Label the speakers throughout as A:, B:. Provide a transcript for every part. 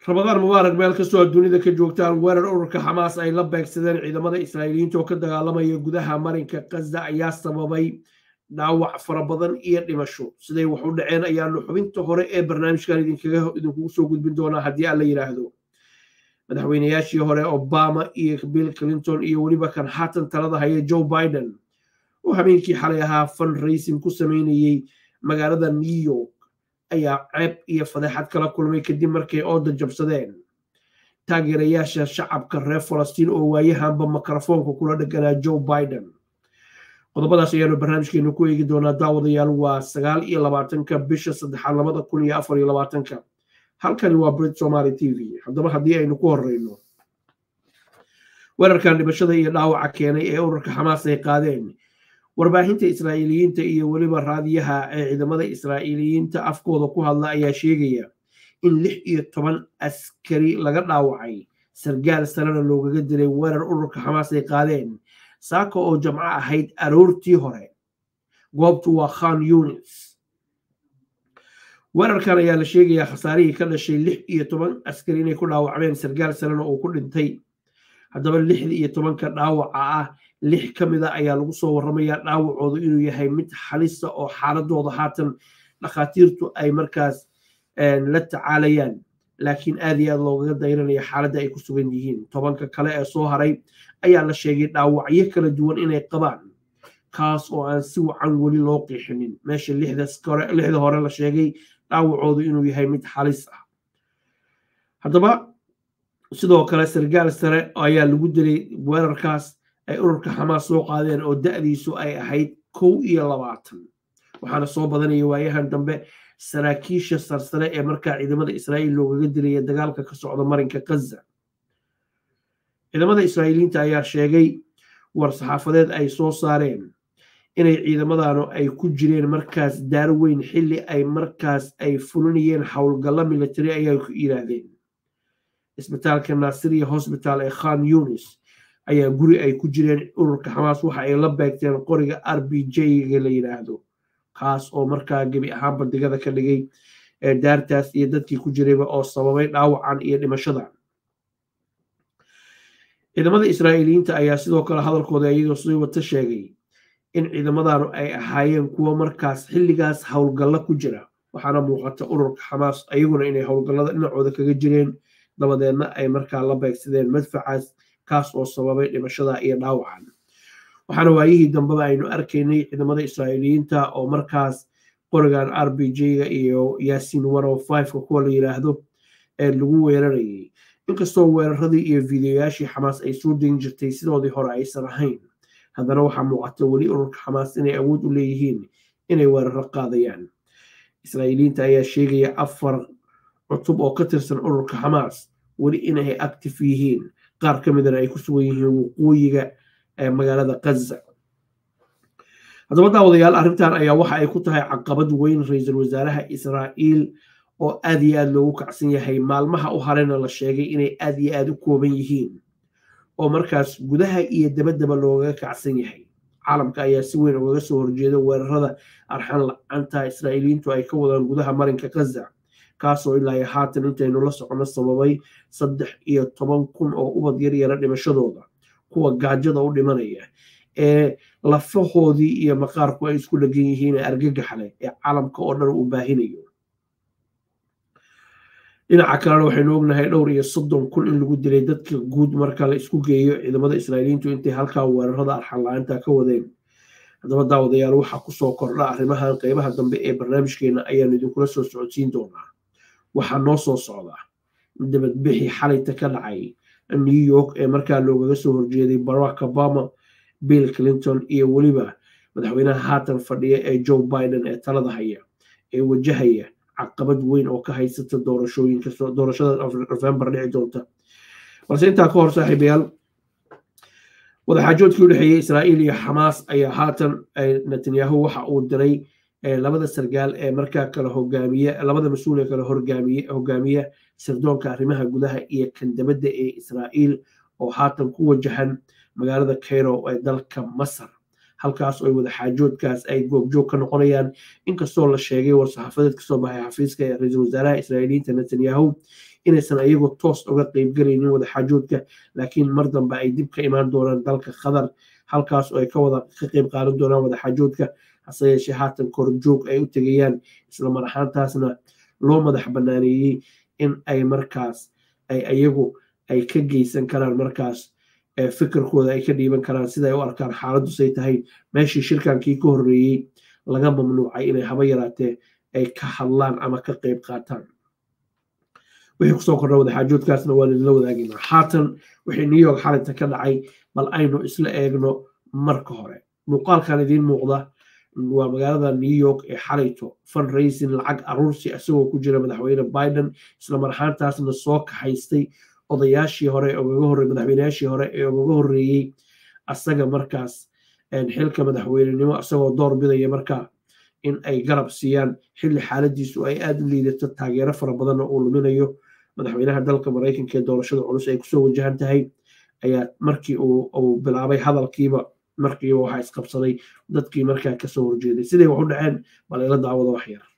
A: ramadaan mubaarak meel kastoo dunida ka joogtaan weerar ururka xamaas ay la beegsadeen ciidamada israa'iiliyiinta oo ka dagaalamaya gudaha marinka kaza ayaa sababay dhaawac fara badan iyo dhimasho siday wax u dhaceen ayaanu xubinta hore ee barnaamijkan idinkugu soo gudbin doonaa haddii aan la yidhaahdo madaxweynayaashii hore obama iyo bill clinton iyo weliba kan haatan talada haya joe biden oo habeenkii xalay ahaa fundraising ku sameynayey magaalada new york ayaa ceeb iyo fadeexad kala kulmay kadib markay ooda jabsadeen taageerayaasha shacabka reer falastiin oo waayahanba mikrofoonka kula dheganaa joe biden qodobadaas ayaanu barnaamijkeenu ku eegi doonaa daawadayaal waa sagaal iyo labaatanka bisha saddexaad labada kun iyo afar iyo labaatanka halkani waa brit somaly t v haddaba haddii aynu ku horeyno weerarkan dhimashada iyo dhaawaca keenay ee ururka xamaas ay qaadeen warbaahinta israa'iiliyiinta iyo weliba raadiyaha ee ciidamada israa'iiliyiinta afkooda ku hadla ayaa sheegaya in lix iyo toban askari laga dhaawacay sargaal sarena loogaga dilay weerar ururka xamaas ay qaadeen saaka oo jamco ahayd aroortii hore goobtu waa khan yunis weerarkan ayaa la sheegayaa khasaarihii ka dhashay lix iyo toban askari inay ku dhaawacmeen sargaal sarena uu ku dhintay haddaba lixda iyo tobanka dhaawaca ah lix ka mid a ayaa lagu soo warramayaa dhaawacoodu inuu yahay mid xalisa oo xaaladooda haatan dhakhaatiirtu ay markaas la tacaalayaan laakiin aad iyo aad loogaga dayranaya xaaladda ay ku sugan yihiin tobanka kale ee soo haray ayaa la sheegay dhaawacyo kala duwan inay qabaan kaas oo aan si wacan weli loo qiixinin meesha lixda hore la sheegay dhaawacoodu inuu yahay mid xalis ah haddaba sidoo kale sargaal sare ayaa lagu dilay weerarkaas ay ururka xamaas soo qaadeen oo da'diisu ay ahayd kow iyo labaatan waxaana soo badanaya waayahan dambe saraakiisha sarsare ee markaa ciidamada israa'iil loogaga dilaya dagaalka ka socda marinka kaza ciidamada israa'iiliyiinta ayaa sheegay war saxaafadeed ay soo saareen inay ciidamadanu ay ku jireen markaas daar weyn xilli ay markaas ay fulinayeen howlgallo military ayaa ku yidhaahdeen isbitaalka naasiriya hosbital ee khan yunis ayaa guri ay ku jireen ururka xamaas waxa ay la beegteen qoriga r b j-ga la yidhaahdo kaas oo markaa gebi ahaanba digada ka dhigay daartaas iyo dadkii ku jirayba oo sababay dhaawacan iyo dhimashadan ciidamada israa'iiliyiinta ayaa sidoo kale hadalkooda iyagoo sii wata sheegay in ciidamadanu ay ahaayeen kuwo markaas xilligaas howlgallo ku jira waxaana muuqata ururka xamaas ayaguna inay howlgallada dhinacooda kaga jireen dabadeedna ay markaa la beegsadeen madfacaas kaas oo sababay dhimashada iyo dhaawacan waxaana waayihii dambeba aynu arkaynay ciidamada israa'iiliyiinta oo markaas qorigan r b j-ga iyo yaasiin ka kuwa la yidhaahdo ee lagu weerarayay inkastoo weeraradii iyo fideoyaashii xamaas ay soo degin jirtay sidoodii hore aysan ahayn haddana waxaa muuqata weli ururka xamaas inay awood u leeyihiin inay weeraro qaadayaan israa'iiliyiinta ayaa sheegaya afar cutub oo ka tirsan ururka xamaas weli inay active yihiin qaar ka midana ay ku sugan yihiin waqooyiga magaalada kaza haddaba daawadayaal arrintan ayaa waxa ay ku tahay caqabad weyn ra-iisul wasaaraha israa'iil oo aad iyo aad loogu kacsan yahay maalmaha u harena la sheegay inay aad iyo aad u kooban yihiin oo markaas gudaha iyo dabaddaba loogaga kacsan yahay caalamka ayaa si weyn ugaga soo horjeeda weerarada arxan la-aanta israa'iiliyiintu ay ka wadaan gudaha marinka kaza kaasoo ilaa haatan intaynu la soconno sababay saddex iyo toban kun oo ubad yaryara dhimashadooda kuwa gaajada u dhimanaya ee lafahoodii iyo maqaarku ay isku dhegan yihiin ee argagax leh ee caalamka oo dhan uu baahinayo dhinaca kalena waxaynu ognahay dhowr iyo soddon kun in lagu dilay dadka guud marka la isku geeyo ciidamada israa'iiliyiintu intay halkaa weerarada arxan la-aanta ka wadeen haddaba daawadayaal waxaa kusoo kordha arrimahan qeybaha dambe ee barnaamijkeena ayaanu idinkula soo socodsiin doonaa waxaa noo soo socda dabadbixi xalayta ka dhacay new york ee markaa loogaga soo horjeeday barack obama bill clinton iyo weliba madaxweynaha haatan fadhiya ee joe biden ee talada haya ee wajahaya caqabad weyn oo ka haysata doorashooyinka doorashada november dhici doonta balse intaa ka hor saaxiibayaal wadaxaajoodkii u dhexeeyey israa'iil iyo xamaas ayaa haatan netanyahu waxa uu diray labada sargaal ee markaa kala hogaamiye labada mas-uul ee kala horgaamiye hogaamiya sirdoonka arrimaha gudaha iyo kan dabadda ee israa'iil oo haatan ku wajahan magaalada cairo ee dalka masar halkaas oo wadaxaajoodkaas ay goobjoog ka noqonayaan inkastoo la sheegay war-saxaafadeed kasoo baxay xafiiska ee ra-iisul wasaaraha israa'iiliyiinta netanyahu inaysan iyagu toos uga qeybgelaynin wadaxaajoodka laakiin mar dambe ay dib ka imaan doonaan dalka qatar halkaas oo ay ka wada ka qeyb qaadan doonaan wadaxaajoodka hase yeeshee haatan korjoog ay u tegayaan isla mar ahaantaasna loo madax banaaneeyey in ay markaas ay iyagu ay ka geysan karaan markaas fikirkooda ay ka dhiiban karaan siday u arkaan xaaladdu say tahay meeshii shirkankii ka horreeyey laga mamnuucay inay haba yaraatee ay ka hadlaan ama ka qeyb qaataan wixii kusoo kordha wadaxaajoodkaasna waa idinla wadaagaynaa haatan wixii new york xalinta ka dhacay bal aynu isla eegno marka hore muuqaalkan idiin muuqda waa magaalada new york ee xalayto fundraising lacag aruursi isagoo ku jira madaxweyne biden isla mar ahaantaasna soo kaxaystay odayaashii hore ogaga horre madaxweyneyaashii hore ee ogaga horreeyey asaga markaas xilka madaxweynenimo isagoo door bidaya markaa in ay garab siiyaan xilli xaaladiisu ay aada u liidato taageero fara badanna uu luminayo madaxweynaha dalka maraykanka ee doorashada culus ay kusoo wajahan tahay ayaa markii uu bilaabay hadalkiiba markiiba waxaa isqabsaday dadkii markaa kasoo horjeeday siday wax u dhaceen bal ila daawada wax yar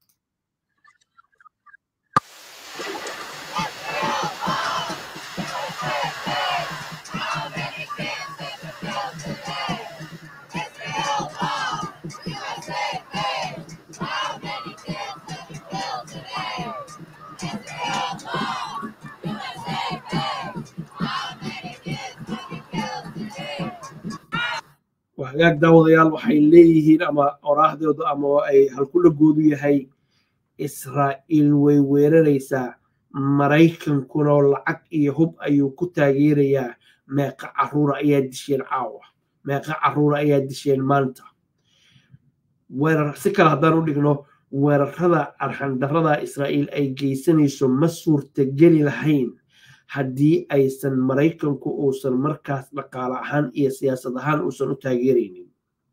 A: hagaag daawadayaal waxay leeyihiin ama oraahdooda ama ay halkudhagoodu yahay israa'iil way weeraraysaa maraykankuna lacag iyo hub ayuu ku taageerayaa meeqa caruura ayaa disheen caawa meeqa caruura ayaa disheen maanta weerar si kale haddaan u dhigno weerarada arxandarrada israa'iil ay geysanayso ma suurtageli lahayn haddii aysan maraykanku uusan markaas dhaqaale ahaan iyo siyaasad ahaan uusan u taageeraynin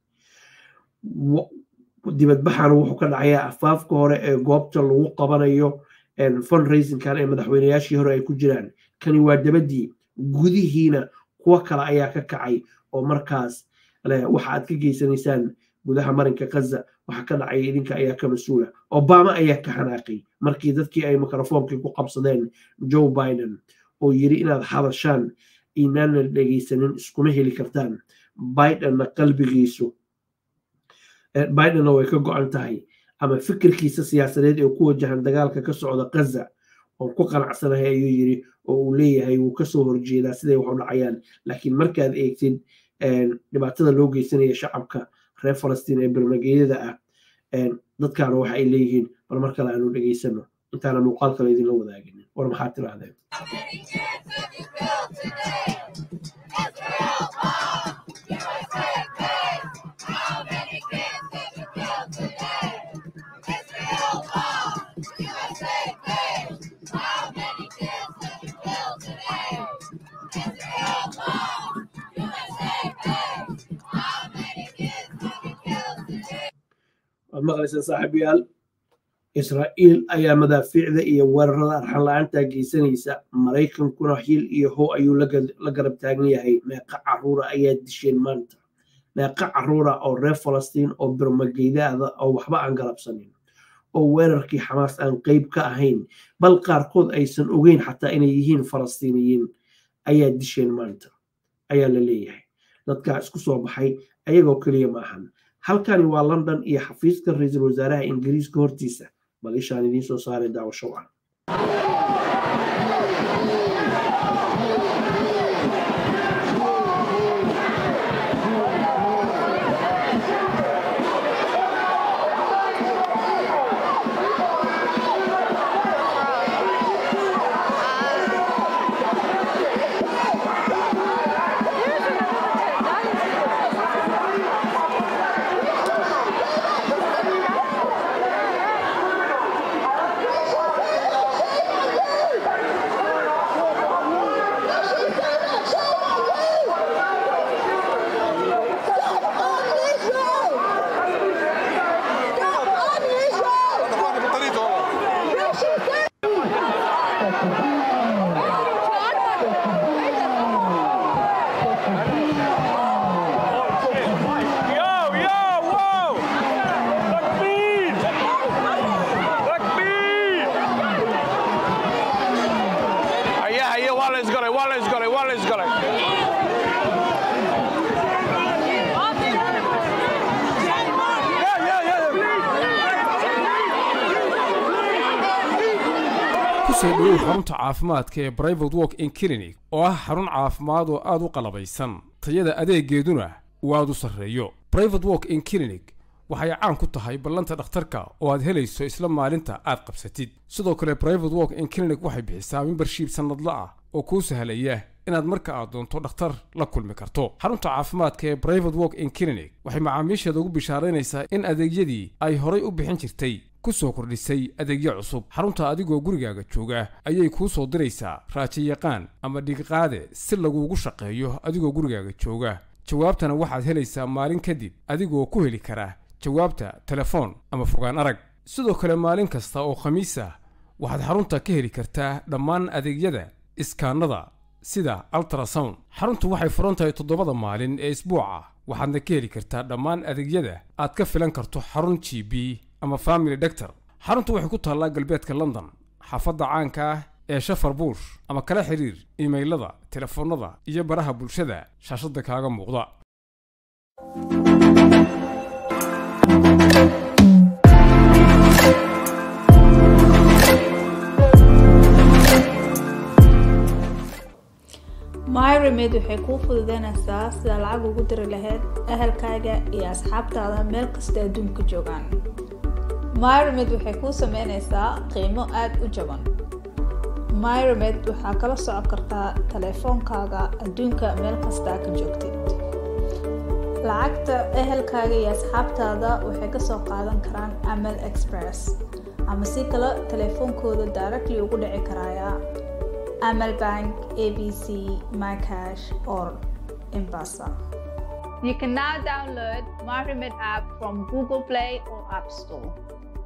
A: dibadbaxana wuxuu ka dhacayaa afaafka hore ee goobta lagu qabanayo fundraisingkan ee madaxweyneyaashii hore ay ku jiraan kani waa dabadii gudihiina kuwo kale ayaa ka kacay oo markaas waxa aad ka geysanaysaan gudaha marinka kaza waxa ka dhacaya idinka ayaa ka mas-uula obama ayaa ka xanaaqay markii dadkii ay mikrofoonkii ku qabsadeen joe biden oo yiri inaad hadashaan inaana dhegaysanin iskuma heli kartaan bidenna qalbigiisu bidenna way ka go-an tahay ama fikirkiisa siyaasadeed ee ku wajahan dagaalka ka socda kaza oon ku qanacsanahay ayuu yiri oo uu leeyahay wuu kasoo horjeedaa siday wax u dhacayaan laakiin markaad eegtid dhibaatada loo geysanaya shacabka reer falastiin ee birmageyada ah dadkaana waxa ay leeyihiin bal mar kale aanu dhegaysano intaana muuqaal kale idinla wadaagin war maxaad tirahdeen waad maqlaysaan saaxiibayaal israa'iil ayaa madaafiicda iyo weerarada arxan la-aanta geysanaysa maraykankuna hil iyo how ayuu la garab taagan yahay meeqa caruura ayaa disheen maanta meeqa caruura oo reer falastiin oo birmageydaada oo waxba aan galabsanin oo weerarkii xamaas aan qeyb ka ahayn bal qaarkood aysan ogeyn xataa inay yihiin falastiiniyiin ayaa disheen maanta ayaa la leeyahay dadkaa isku soo baxay ayagoo keliya maahan halkani waa london iyo xafiiska ra-iisul wasaaraha ingiriiska hortiisa bal ishaan idiin soo saaray daawasho wacan
B: waa la isgalay waa la isgalay waa la isgalay
C: kusoo dhowow xarunta caafimaadka ee brivate walk in clinic oo ah xarun caafimaad oo aad u qalabaysan tayada adeegeeduna uu aad u sarreeyo brivate walk in clinic waxay caan ku tahay ballanta dhakhtarka oo aad helayso isla maalinta aad qabsatid sidoo kale brivate walk in clinic waxay bixisaa membershiib sannadla ah oo kuu sahlaya inaad marka aad doonto dhakhtar la kulmi karto xarunta caafimaadka ee brivate walk in clinic waxay macaamiisheeda ugu bishaaraynaysaa in adeegyadii ay horay u bixin jirtay ku soo kordhisay adeegyo cusub xarunta adigoo gurigaaga jooga ayay kuu soo diraysaa raajiyaqaan ama dhigiqaade si laguugu shaqeeyo adigoo gurigaaga jooga jawaabtana waxaad helaysaa maalin kadib adigoo ku heli kara jawaabta telefoon ama fogaan arag sidoo kale maalin kasta oo khamiis ah waxaad xarunta ka heli kartaa dhammaan adeegyada iskaanada sida altrasound xaruntu waxay furan tahay toddobada maalin ee isbuuca waxaadna ka heli kartaa dhammaan adeegyada aad ka filan karto xarun g b ama family doctor xaruntu waxay ku taallaa galbeedka london xaafadda caanka ah ee shafar buush ama kala xiriir imaylada telefoonnada iyo baraha bulshada shaashadda kaaga muuqda
D: myremed waxay kuu fududeynaysaa sida lacag ugu diri lahayd ahalkaaga iyo asxaabtaada meel kasta adduunka joogaan myremed waxay kuu sameynaysaa qiimo aada u jaban myremed waxaa kala socon kartaa taleefoonkaaga adduunka meel kastaa ka joogtid lacagta ehelkaaga iyo asxaabtaada waxay kasoo qaadan karaan amal express ama si kale taleefoonkooda directly ugu dhici karaya amal bank abc mycash or embasa you can now download myremed app from google play or app store